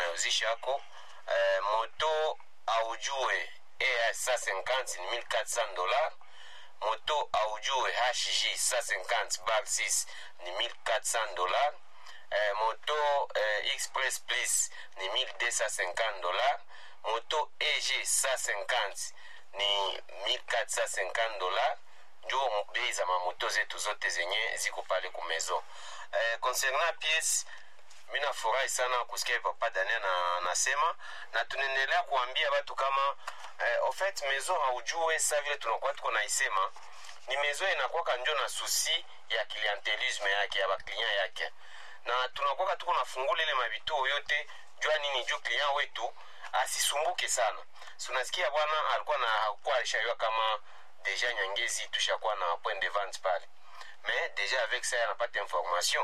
unayozisha hako eh, moto aujue EH 150 ni 1400 dollars moto aujue HJ 150 bar 6 ni 1400 dollars eh, moto eh, express plus ni 1250 dollars moto EG 150 ni 1450 dollars njo bei za mamoto zetu zote zenye ziko pale kumezo eh, concernant piece mi nafurahi sana kusikia papa daniel na nasema na tunaendelea kuambia watu kama eh, ofet mezo haujue sa vile tunakuwa tuko naisema ni mezo inakwaka njo na susi ya clientelisme yake ya baklinya yake na tunakwaka tuko nafungula ile mavituo yote jua nini juu client wetu asisumbuke sana sunasikia bwana alikuwa na hakuwa alishaiwa kama deja nyangezi tushakuwa na point de vente pale mais deja avec ça anapata information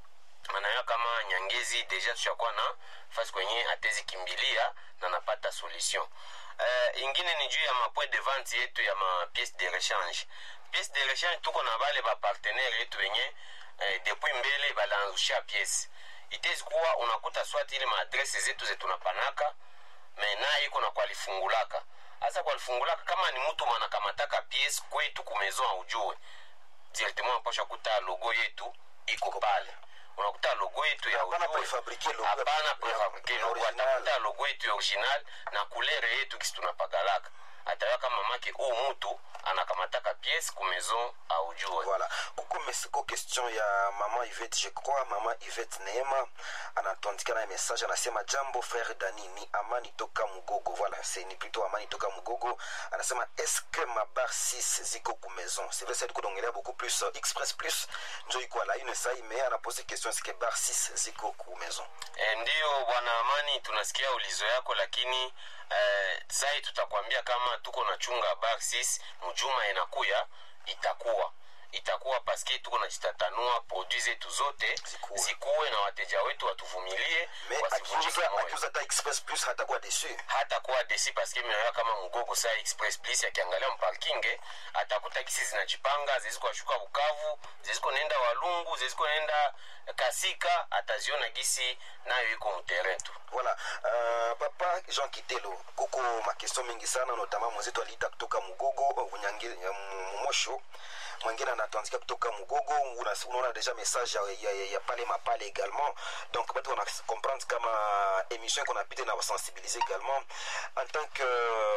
anaona kama nyangezi deja tushakuwa na fasi kwenye atezi kimbilia na napata solution uh, ingine ni juu ya mapoint de vente yetu ya mapiece de rechange piece de rechange tuko na bale bapartenere yetu wenye uh, depuis mbele balaanzusha piece itezi kuwa unakuta swati ile maadrese zetu zetunapanaka me naye iko na kwalifungulaka hasa kwalifungulaka kama ni mtu manakamataka piece kwetu kumezo aujue directement aposha kuta logo yetu iko pale unakuta logo yetu ya Hapana ujue. prefabrike logo. hapana prefabrike Ya logo original. atakuta logo yetu ya original na kulere yetu kisi tunapagalaka atawa kama make huu mtu anakamataka piece kumezo aujue voilà kuko mes- ko question ya mama ivete je crois mama ivete neema anatuandikia naye message anasema jambo frère dani ni amani toka mugogo voilà c'est ni plutôt amani toka mugogo anasema est-ce que ma bar 6 ziko ku maison c'est vrai c'est kudongelea beaucoup plus euh, express plus njo iko ala une sai mais anapose question est-ce que bar 6 ziko ku maison E, ndiyo bwana Amani, tunasikia ulizo yako, lakini e, sai tutakwambia kama tuko na chunga bar 6 mjuma inakuya itakuwa itakuwa paske tuko najitatanua produit zetu zote Zikuwe. zikuwe na wateja wetu watuvumilie mais wasivunjike akiuza moyo akiuza ta express plus hatakuwa déçu hata kuwa desi paske minaona kama mgogo saa express plus akiangalia mparkinge atakuta kisi zinajipanga ziziko ashuka bukavu ziziko nenda walungu ziziko nenda kasika ataziona gisi nayo iko mterrain tu voilà uh, papa jean kitelo kuko makestion mingi sana notama mwenzetu aliita kutoka mugogo unyange- ya mu- mumosho mwingine anatuandikia kutoka mugogo Una- unaona deja message ya, ya, ya, ya pale mapale également donc batu wana comprendre kama émission iko napita na basensibiliser également en tant que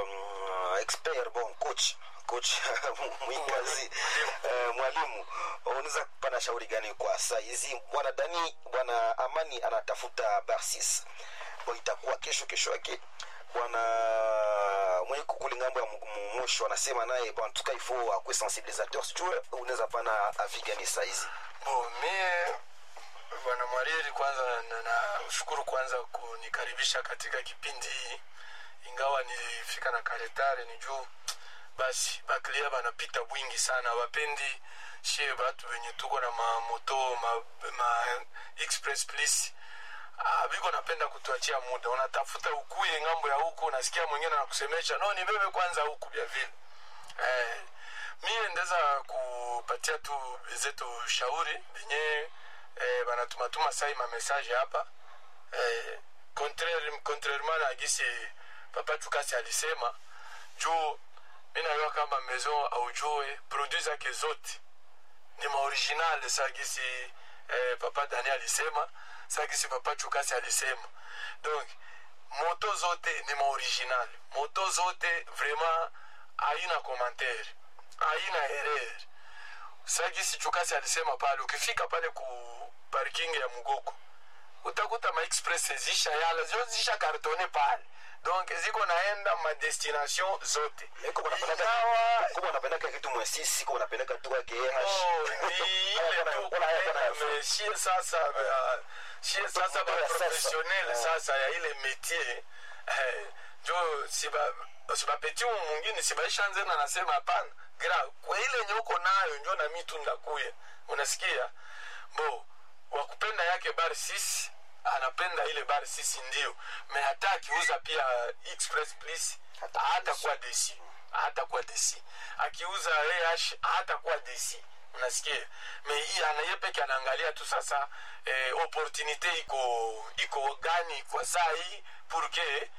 euh, expert bon coach coach mwingazi uh, mwalimu unaweza kupana shauri gani kwa saa hizi bwana dani bwana amani anatafuta barsis bo itakuwa kesho kesho yake bwana mwenye kukuli ngambo ya mu- mu- mwisho anasema naye bon, en tout cas il faut akwe sensibilisateur sijue unaweza pana avi gani saa hizi bo mie bwana mwarieri kwanza na- nashukuru kwanza kunikaribisha katika kipindi hii ingawa nilifika na karetare ni juu basi baklia banapita bwingi sana wapendi shie batu wenye tuko na mamoto ma, ma express please Ah, biko napenda kutuachia muda unatafuta ukuye ngambo ya huku unasikia mwingine anakusemesha no nibebe kwanza huku vya vile eh, mie ndeza kupatia tu zetu shauri benye eh, banatumatuma sai mamesaje hapa eh, contraire- contrairement na gisi papa tukasi alisema juu mi najua kama maison aujue produit zake zote ni maoriginal sa gisi eh, papa dani alisema sa gisi papa chukasi alisema donc moto zote ni maoriginal moto zote vraiment haina commentaire haina erreur sa gisi chukasi alisema pale ukifika pale ku parking ya mugoko utakuta maexpress zisha yala zio zisha kartone pale donc ziko naenda madestination zote Ingawa kuba unapendaka kitu mwesisi kuba unapendaka tu ake Oh, ni ile tu kupenda, mais shie sasa uh, shie sasa Kutoka sasa. baprofessionnel Ah. sasa ya ile métier eh, njo siba sibapeti umu mwingine sibaishanze na nasema hapana gra kwa ile nye uko nayo njo na mi tu ndakuya unasikia bo wakupenda yake bar sisi anapenda ile bar sisi ndio me hata akiuza pia express please hata kuwa desi hata kuwa desi akiuza ah hata kuwa desi unasikia me hii anaye peke anaangalia tu sasa eh, opportunité iko iko gani kwa saa hii pour que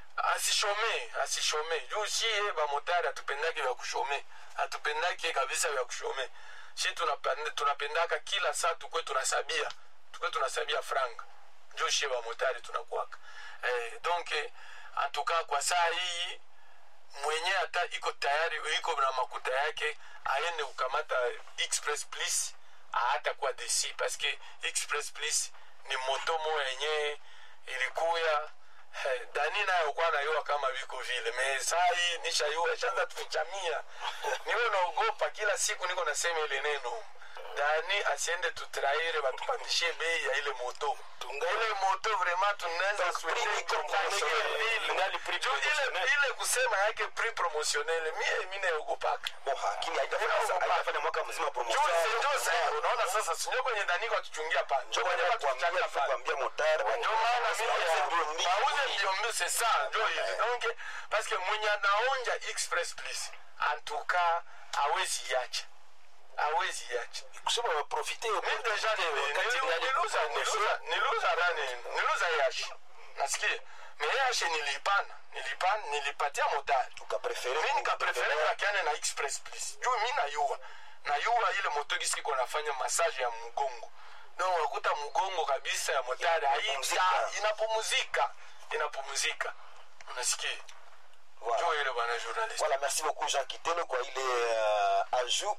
asishome asishome juu shie bamotari hatupendake vya kushome hatupendake kabisa vya kushome shi tunapenda- tunapendaka kila saa tukwe tunasabia tukwe tunasabia franga juu shie bamotari tunakuwaka eh, donc antuka kwa saa hii mwenye hata iko tayari iko na makuta yake aende kukamata express please hata kwa desi paske express please ni moto mo yenye ilikuya eh, dani nayo kwa nayua kama viko vile me saa hii nishayua shanza tufichamia niwe naogopa kila siku niko nasema ile neno dani asiende tutraire batupandishie bei ya ile moto ile moto vraiment tunaweza prix iko promotionnel. Ngali prix Juu ile promotionnel. ile kusema yake prix promotionnel mie mi naogopaka bon lakini haitafanya haitafanya mwaka mzima promotion juzi unaona sasa sinjo kwenye daniko atuchungia pa njo kwenye kuambia watuchungia pa kuambia motari ndio maana mimi bauze mimi mbio mbio c'est ça njo hivi donc parce que mwenye anaonja express please en tout cas hawezi yacha hawezi yacha kusema waprofite mi deja ni- wakati ni- gani niluza niluza niluza nani niluza yashi nasikia me yashi nilipana nilipana nilipatia motari ukaprefere mi nikaprefere bakiane na express please juu mi nayua nayua ile moto gisi iko nafanya massage ya mgongo no wakuta mgongo kabisa ya motari haita Inapumzika. inapumuzika inapumuzika unasikia Voilà. juu ile bwana journalist Voilà, merci beaucoup Jean Kitelo kwa ile uh, ajout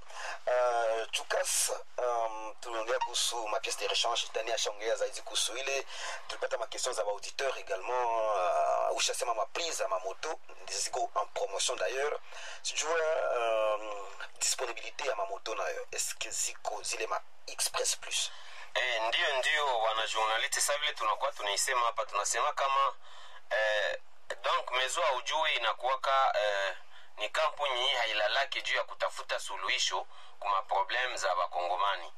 uh, Chukas um, tumeongea kuhusu mapiece de rechange Dani ashaongea zaidi kuhusu ile tulipata makestion za baauditeur également uh, ushasema maprise za mamoto ziko en promotion d'ailleurs sijua um, disponibilité ya mamoto nayo eske ziko zile ma express plus Eh, ndio ndio wanajournaliste sa vile tunakuwa tunaisema hapa tunasema kama eh, donc mezo aujui inakuwaka eh, ni kampuni hailalaki juu ya kutafuta suluhisho kuma problem za wakongomani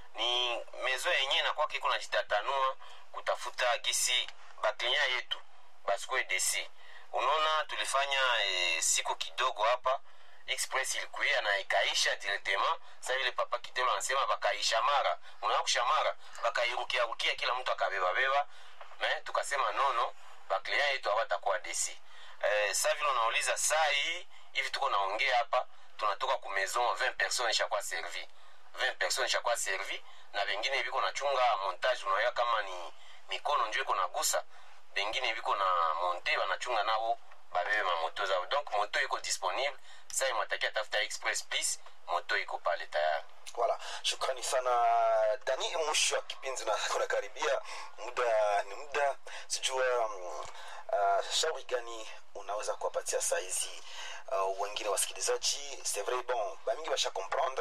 ni mezo yenyewe inakuwaka iko najitatanua kutafuta gisi baklinya yetu basikue desi unaona tulifanya eh, siku kidogo hapa express ilikuya na ikaisha directement sa vile papa kitelo anasema bakaisha mara unaona kusha mara bakairukiarukia kila mtu akabebabeba me tukasema nono baklia yetu hawatakuwa desi eh, sa vile unauliza saa hii hivi tuko naongea hapa tunatoka ku maison 20 personnes ishakuwa servi 20 personnes ishakuwa servi na vengine viko nachunga montage unaoya kama ni mikono njo iko nagusa bengine viko na monte wanachunga nabo babebe mamoto zao donc moto iko disponible sa imwatakia tafuta express please moto iko pale tayari Voilà, shukrani sana Dani. Mwisho wa kipindi na kunakaribia, muda ni muda, sijua um, uh, shauri gani unaweza kuwapatia saizi uh, wengine wasikilizaji? C'est vrai bon, bamingi basha comprendre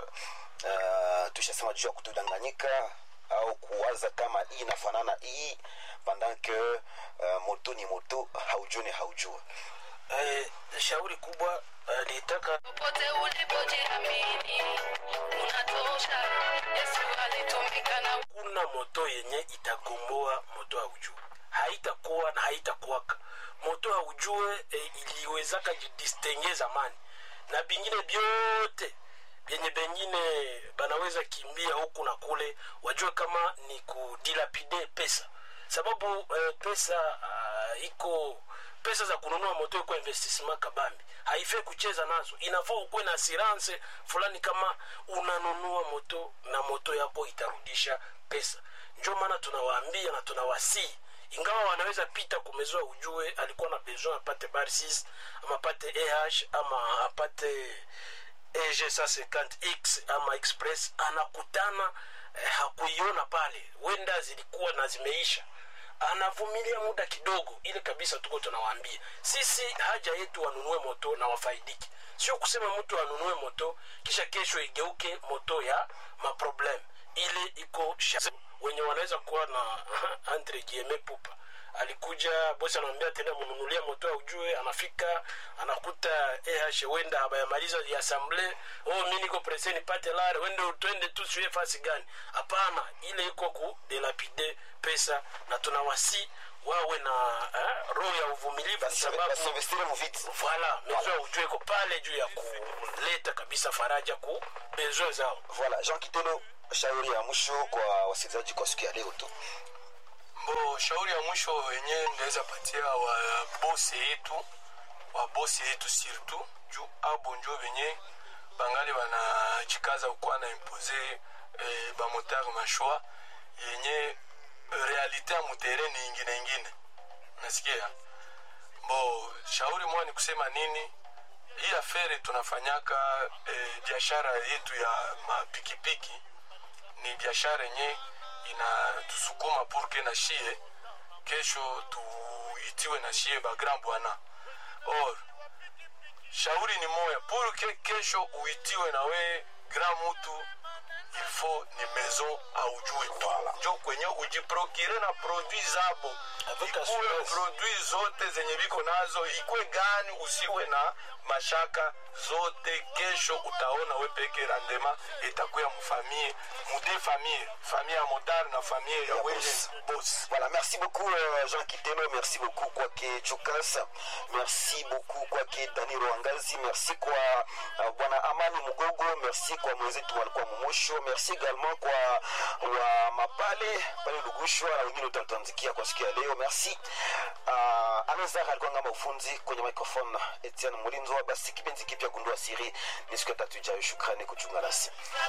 uh, tushasema juu ya kutudanganyika au kuwaza kama hii inafanana hii pendant que uh, moto ni moto, haujua ni haujua. eh, shauri kubwa eh, nitaka popote ulipojiamini unatosha yesu alitumika na kuna moto yenye itagomboa moto haujue haitakuwa na haitakuwaka moto haujue e, iliwezaka jidistenge zamani na bingine vyote vyenye bengine banaweza kimbia huku na kule wajue kama ni kudilapide pesa sababu e, pesa uh, iko pesa za kununua moto iko investissement kabambi haifai kucheza nazo inafaa ukuwe na assurance fulani kama unanunua moto na moto yako itarudisha pesa njo maana tunawaambia na tunawasii ingawa wanaweza pita kumezoa ujue alikuwa na besoin apate barsis ama apate eh ama apate eg 150x ama express anakutana eh, hakuiona pale wenda zilikuwa na zimeisha anavumilia muda kidogo ile kabisa tuko tunawaambia sisi haja yetu wanunue moto na wafaidiki sio kusema mtu anunue moto kisha kesho igeuke moto ya maproblem ile iko sha- wenye wanaweza kuwa na entre guillemets pupa alikuja bosi anamwambia tena mnunulia moto ujue anafika anakuta eh wenda abayamaliza yasamble oh mi niko presse nipate lare wende twende tu siwe fasi gani hapana ile iko ku delapide pesa na tunawasi wawe na eh, roho ya uvumilivu Basi sababu basi investire mu vitu. voilà mezo ya ujue iko pale juu ya kuleta kabisa faraja ku besoin zao voilà jean kitelo shauri ya mwisho kwa wasikilizaji kwa siku ya leo tu mbo shauri ya mwisho wenye ndaweza patia wa bosi yetu wa bosi yetu surtout juu abo njo venye bangali banajikaza kukuwa na impose eh, bamotare mashwa yenye realite ya mutere ni ingine ingine nasikia bo shauri moja ni kusema nini hii afere tunafanyaka eh, biashara yetu ya mapikipiki ni biashara yenye inatusukuma purke na shie kesho tuitiwe na shie bagrand bwana or shauri ni moya purke kesho uitiwe na we grand mutu ilfo ni maison aujue tu njo kwenye ujiprokire na produit zabo Avec ikuwe assurance. produit zote zenye biko nazo ikwe gani usiwe na mashaka zote kesho utaona we peke randema itakuya mfamie mude famille famille ya motari na famille ya Ya wenye boss. boss Voilà, merci beaucoup euh, Jean Kitelo, merci beaucoup kwake Chukas, merci beaucoup kwake Dani Rwangazi, merci kwa uh, bwana Amani Mugogo, merci kwa mwenzetu walikuwa Mumosho, merci également kwa wa Mapale pale Lugushwa na wengine utatanzikia kwa siku ya leo, merci uh, Anazar alikuwa ngamba ufunzi kwenye microphone, Etienne Mulinzo. Basi kipenzi kipya gundua siri ni siku ya tatu ijayo. Shukrani kuchunga nasi.